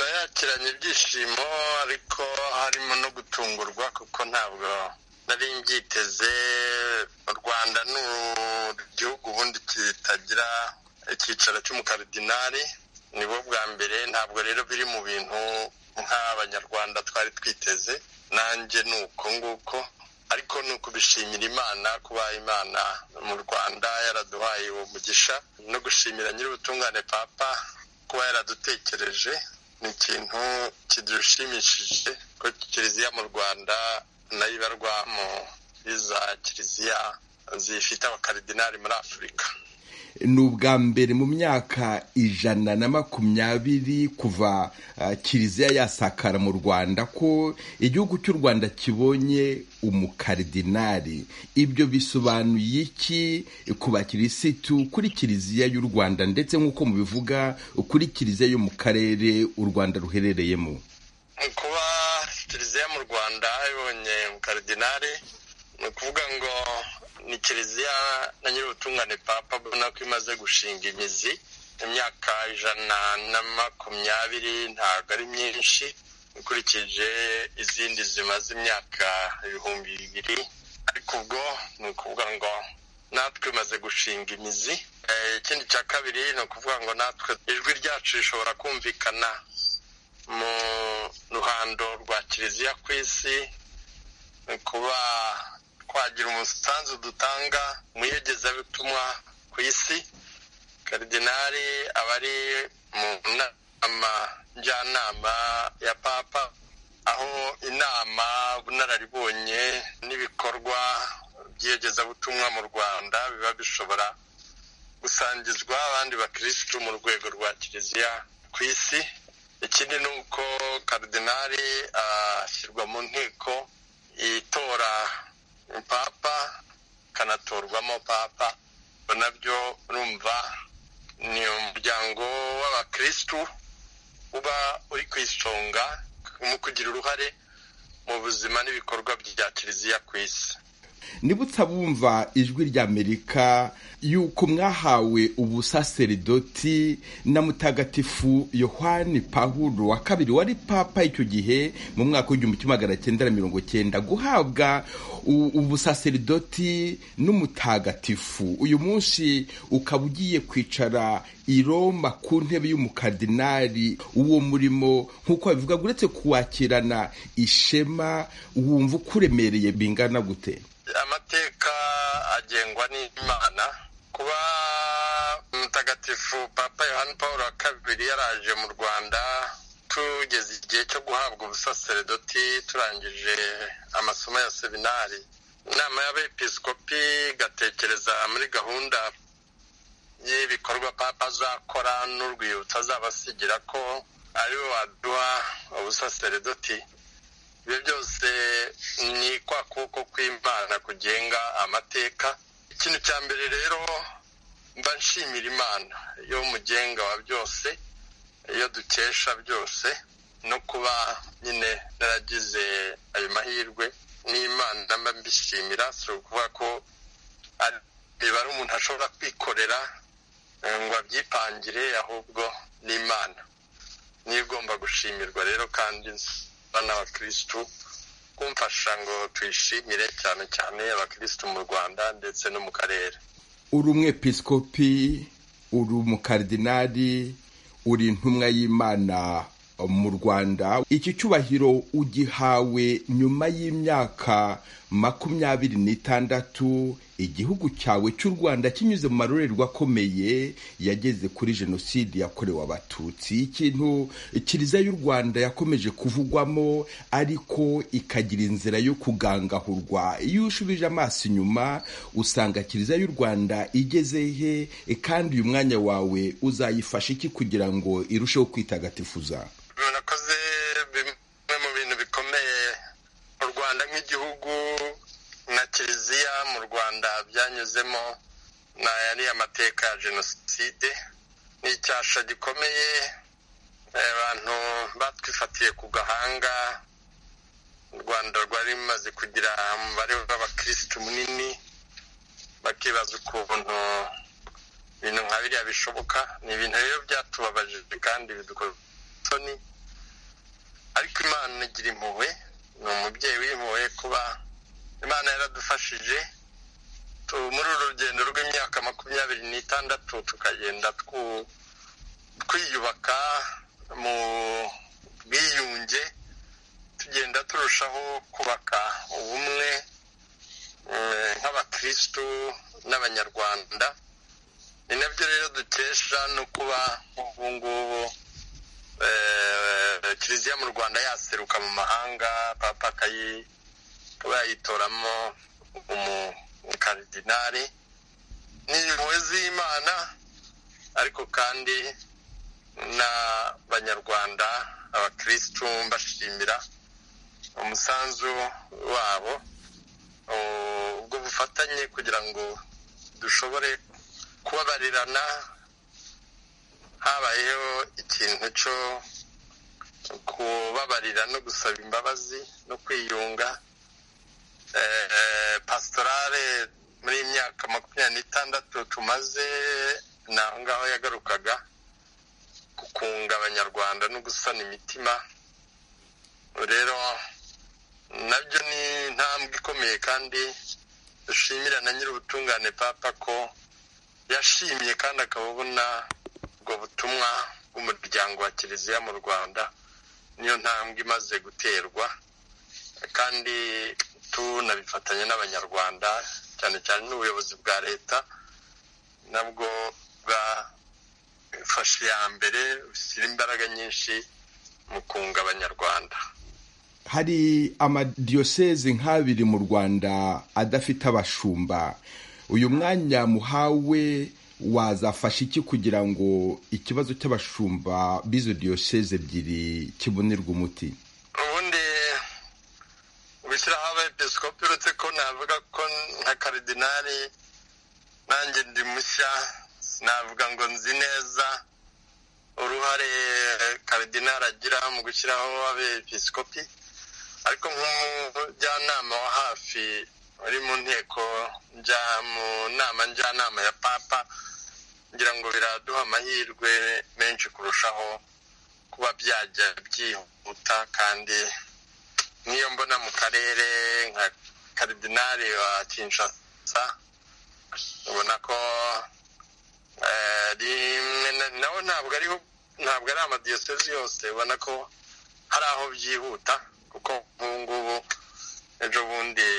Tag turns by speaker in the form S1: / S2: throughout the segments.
S1: nkurikiranye ibyishimo ariko harimo no gutungurwa kuko ntabwo nari mbyiteze u rwanda ni igihugu ubundi kitagira icyicaro cy'umukaridinari nibo bwa mbere ntabwo rero biri mu bintu nk'abanyarwanda twari twiteze nanjye ni uko nguko ariko ni ukubishimira imana kuba imana mu rwanda yaraduhaye uwo mugisha no gushimira nyir'ubutungane papa kuba yaradutekereje ni ikintu kidushimishije ko kiliziya mu rwanda nayo ibarwa mu iza kiliziya zifite abakaridinari muri afurika
S2: ni ubwa mbere mu myaka ijana na makumyabiri kuva kiliziya yasakara mu rwanda ko igihugu cy'u rwanda kibonye umukaridinari ibyo bisobanuye iki ku bakirisitu kuri kiliziya y'u rwanda ndetse nk'uko mubivuga kuri kiliziya yo mu karere u rwanda ruherereyemo
S1: kuba kiliziya mu rwanda ibonye umukaridinari ni ukuvuga ngo ni kiliziya na nyir'ubutungane papa abona ko imaze gushinga imizi imyaka ijana na makumyabiri ntabwo ari myinshi ukurikije izindi zimaze imyaka ibihumbi bibiri ariko ubwo ni ukuvuga ngo natwe imaze gushinga imizi ikindi cya kabiri ni ukuvuga ngo natwe ijwi ryacu rishobora kumvikana mu ruhando rwa kiliziya ku isi ni kuba twagira umusanzu dutanga mu iyogezabutumwa ku isi karidinari aba ari mu nama njyanama ya papa aho inama ubunararibonye n'ibikorwa by'iyogezabutumwa mu rwanda biba bishobora gusangizwa abandi bakirisitu mu rwego rwa kiliziya ku isi ikindi ni uko karidinari ashyirwa mu nteko itora papa kanatorwamo papa nabyo urumva ni umuryango w'abakirisitu uba uri ku isonga mu kugira uruhare mu buzima n'ibikorwa bya kiliziya ku isi
S2: nibutsa bumva ijwi ry'amerika yuko mwahawe ubusaseridoti na mutagatifu yohani pahuro wa kabiri wari papa icyo gihe mu mwaka w'igihumbi kimwe magana cyenda na mirongo cyenda guhabwa ubusaseridoti n'umutagatifu uyu munsi ukaba ugiye kwicara i Roma ku ntebe y'umukardinali uwo murimo nk'uko babivuga uretse kuwakirana ishema wumva uko uremereye bingana gute
S1: amateka agengwa n'imana kuba mutagatifu papa yohani paul wa kabiri yaraje mu rwanda tugeze igihe cyo guhabwa ubusaseredoti turangije amasomo ya seminari inama y'abepiskopi igatekereza muri gahunda y'ibikorwa papa azakora n'urwibutso azaba asigira ko ari we waduha ubusaseredoti ibyo byose ni kwa kuboko kw'imana kugenga amateka ikintu cya mbere rero mba nshimira imana yo mugenga wa byose iyo dukesha byose no kuba nyine naragize ayo mahirwe n'imana mba mbishimira si ukuvuga ko reba ari umuntu ashobora kwikorera ngo abyipangire ahubwo n'imana niyo igomba gushimirwa rero kandi bana abakirisitu kumfasha ngo tuyishimire cyane cyane abakirisitu mu rwanda ndetse no mu karere
S2: uri umwepiskopi uri umukardinari uri intumwa y'imana mu rwanda iki cyubahiro ugihawe nyuma y'imyaka makumyabiri n'itandatu igihugu cyawe cy'u rwanda kinyuze mu marorerwa akomeye yageze kuri jenoside yakorewe abatutsi ikintu kiliziya y'u rwanda yakomeje kuvugwamo ariko ikagira inzira yo kugangahurwa iyo ushubije amaso inyuma usanga kiliziya y'u rwanda igeze he kandi uyu mwanya wawe uzayifasha iki kugira ngo irusheho kwitagatifuza
S1: murakoze bimwe mu bintu bikomeye u rwanda nk'igihugu na kiliziya mu rwanda byanyuzemo na yari amateka ya jenoside ni icyasha gikomeye abantu batwifatiye ku gahanga u rwanda rwari rumaze kugira umubare w'abakirisitu munini bakibaza ukuntu ibintu nka biriya bishoboka ni ibintu rero byatubabaje kandi bidukora isoni nigira impuhwe ni umubyeyi w'impuhwe kuba imana yaradufashije muri uru rugendo rw'imyaka makumyabiri n'itandatu tukagenda twiyubaka mu bwiyunge tugenda turushaho kubaka ubumwe nk'abakirisitu n'abanyarwanda ni nabyo rero dukesha no kuba ubu ngubu kiliziya mu rwanda yaseruka mu mahanga papa akaba yayitoramo umukaridinari ni impuhwe z'imana ariko kandi n'abanyarwanda abakirisitu mbashimira umusanzu wabo ubwo bufatanye kugira ngo dushobore kubabarirana habayeho ikintu cyo kubabarira no gusaba imbabazi no kwiyunga pasitorale muri iyi myaka makumyabiri n'itandatu tumaze ni aho ngaho yagarukaga ku kunga abanyarwanda no gusana imitima rero nabyo ni intambwe ikomeye kandi dushimira na nyir'ubutungane papa ko yashimye kandi akabona ubwo butumwa bw'umuryango wa kiliziya mu rwanda niyo ntambwe imaze guterwa kandi tunabifatanya n'abanyarwanda cyane cyane n'ubuyobozi bwa leta nabwo bwafashe iya mbere bushyira imbaraga nyinshi mu kunga abanyarwanda
S2: hari amadiyoseze nk'abiri mu rwanda adafite abashumba uyu mwanya muhawe wazafasha iki kugira ngo ikibazo cy'abashumba b'izo diyoseze ebyiri kibonerwe umuti
S1: ubundi gushyiraho abepisikopi uretse ko navuga ko nka karidinari nanjye ndi mushya sinavuga ngo nzi neza uruhare karidinari agira mu gushyiraho abepisikopi ariko nk'umujyanama wa hafi uri mu nteko njya mu nama njyanama ya papa ngira ngo biraduha amahirwe menshi kurushaho kuba byajya byihuta kandi nk'iyo mbona mu karere nka karidinari wa kinshasa ubona ko nawe ntabwo ari ntabwo ari amadiyosezi yose ubona ko hari aho byihuta kuko nk'ubu ngubu ejo bundi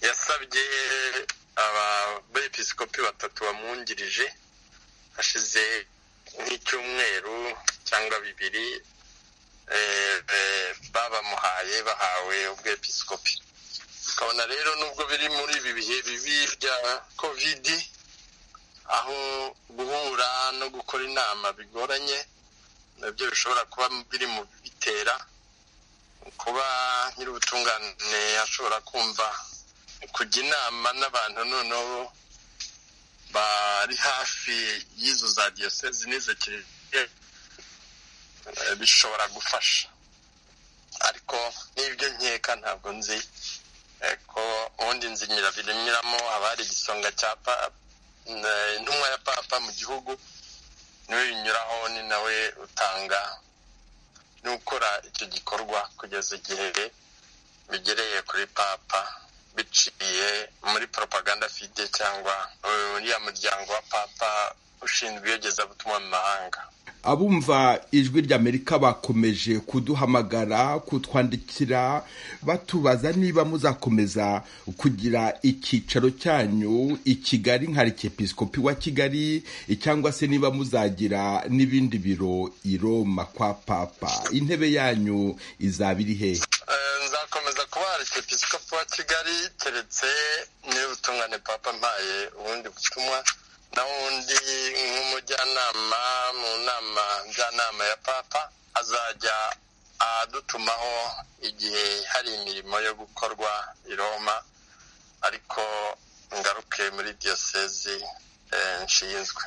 S1: yasabye abepisikopi batatu bamwungirije hashize nk'icyumweru cyangwa bibiri babamuhaye bahawe ubwepisikopi ukabona rero nubwo biri muri ibi bihe bibi bya kovidi aho guhura no gukora inama bigoranye nabyo bishobora kuba biri mu bitera kuba nyir'ubutungane ashobora kumva kujya inama n'abantu noneho bari hafi y'izo za diyosezi n'izo kiliziya bishobora gufasha ariko n'ibyo nkeka ntabwo nzi ko ubundi nzi nyirabinyuramo haba hari igisonga cya intumwa ya papa mu gihugu niwe binyuraho ni nawe utanga n'ukora icyo gikorwa kugeza igihe bigereye kuri papa biciye muri propaganda fide cyangwa uriya muryango wa papa ushinzwe iyogezabutumwa mu mahanga
S2: abumva ijwi ry'amerika bakomeje kuduhamagara kutwandikira batubaza niba muzakomeza kugira icyicaro cyanyu i kigali nka episkopi wa kigali cyangwa se niba muzagira n'ibindi biro i roma kwa papa intebe yanyu izaba iri hehe
S1: nzakomeza kuba episkopi wa kigali keretse n'ubutungane papa mpaye ubundi butumwa na wundi nk'umujyanama mu nama njyanama ya papa azajya adutumaho igihe hari imirimo yo gukorwa i roma ariko ngaruke muri diyosezi nshinzwe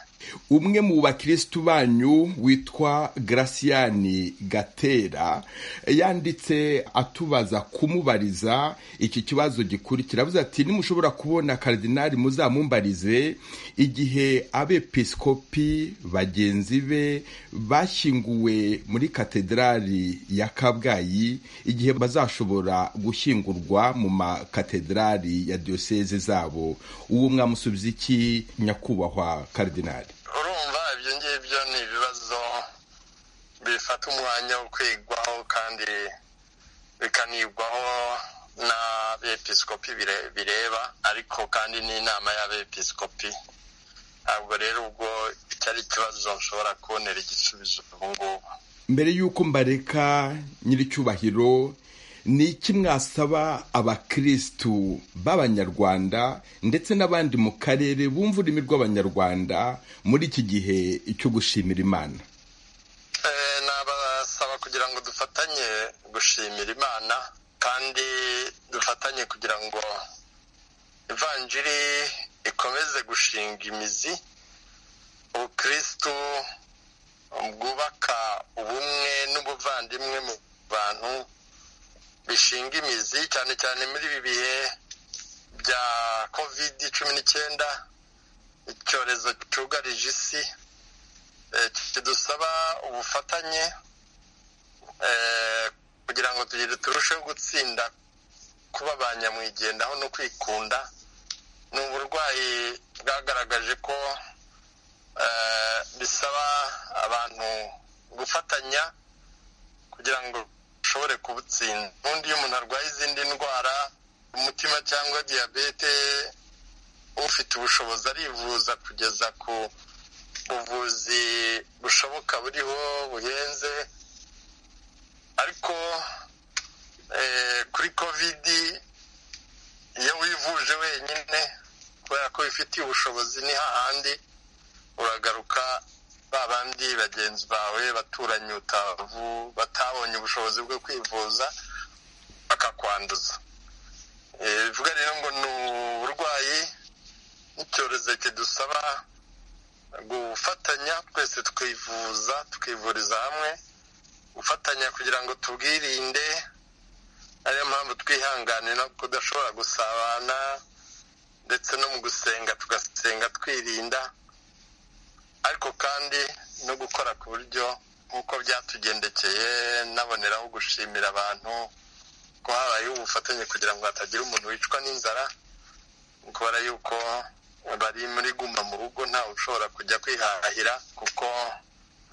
S2: umwe mu bakirisitu banyu witwa garasiyani gatera yanditse atubaza kumubariza iki kibazo gikurikira avuze ati nimushobora kubona karidinari muzamumbarize igihe abepiskopi bagenzi be bashyinguwe muri katedrali ya kabgayi igihe bazashobora gushyingurwa mu makatedrali ya diyoseze zabo uwo mwamusubiza iki nyakubahwa karidinari
S1: urumva ibyo ngibyo ni ibibazo bifata umwanya wo kwigwaho kandi bikanigwaho n'abepiskopi bire- bireba ariko kandi n'inama y'abepiskopi ntabwo rero ubwo cyari ikibazo nshobora kubonera igisubizo ubu ngubu
S2: mbere y'uko mbareka nyir'icyubahiro ni iki mwasaba abakirisitu b'abanyarwanda ndetse n'abandi mu karere bumva ururimi rw'abanyarwanda muri iki gihe cyo gushimira imana
S1: Eh, nabasaba kugira ngo dufatanye gushimira imana kandi dufatanye kugira ngo ivanjiri ikomeze gushinga imizi ubukristu bwubaka ubumwe n'ubuvandimwe mu bantu bishinga imizi cyane cyane muri ibi bihe bya kovidi cumi n'icyenda icyorezo cyugarije isi Eh, kidusaba ubufatanye eh, kugira ngo tugire turusheho gutsinda kuba ba nyamwigendaho no kwikunda ni uburwayi bwagaragaje ko eh, bisaba abantu gufatanya kugira ngo ushobore kubutsinda ubundi iyo umuntu arwaye izindi ndwara umutima cyangwa diyabete ufite ubushobozi arivuza kugeza ku ubuvuzi bushoboka buriho buhenze ariko eh, kuri kovidi iyo wivuje wenyine kubera ko wifitiye ubushobozi ni hahandi uragaruka ba bandi bagenzi bawe baturanyi utavu batabonye ubushobozi bwo kwivuza bakakwanduza Eh, bivuga rero ngo ni uburwayi n'icyorezo kidusaba gufatanya twese twivuza tukivuriza hamwe gufatanya kugira ngo tubwirinde ariyo mpamvu twihangane no kudashobora gusabana ndetse no mu gusenga tugasenga twirinda ariko kandi no gukora ku buryo nk'uko byatugendekeye naboneraho gushimira abantu ko habayeho ubufatanye kugira ngo hatagira umuntu wicwa n'inzara kubera yuko bari muri guma mu rugo ntawe ushobora kujya kwihahira kuko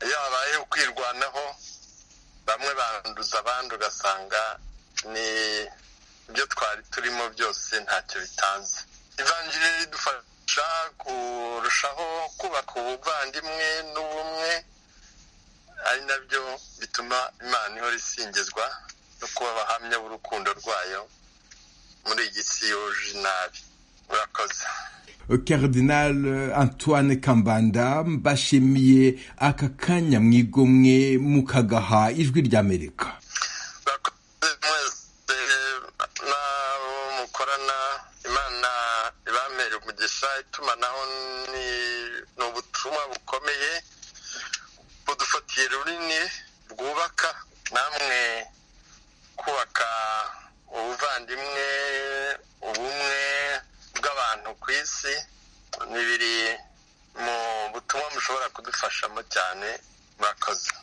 S1: iyo habaye ukwirwanaho bamwe banduza abandi ugasanga ni ibyo twari turimo byose ntacyo bitanze ivanjiri ridufasha kurushaho kubaka ubuvandimwe n'ubumwe ari nabyo bituma imana ihora isingizwa no kuba abahamya b'urukundo rwayo muri iyi si yuje nabi urakoze
S2: karidinari antoine kambanda mbashimiye aka kanya mwigomwe mukagaha ijwi ry'amerika
S1: bakoze mwese n'abo mukorana imana ibamere umugisha itumanaho ni ni ubutumwa bukomeye budufatiye runini bwubaka namwe kubaka ubuvandimwe ubumwe bw'abantu ku isi ni biri mu butumwa mushobora kudufashamo cyane murakoze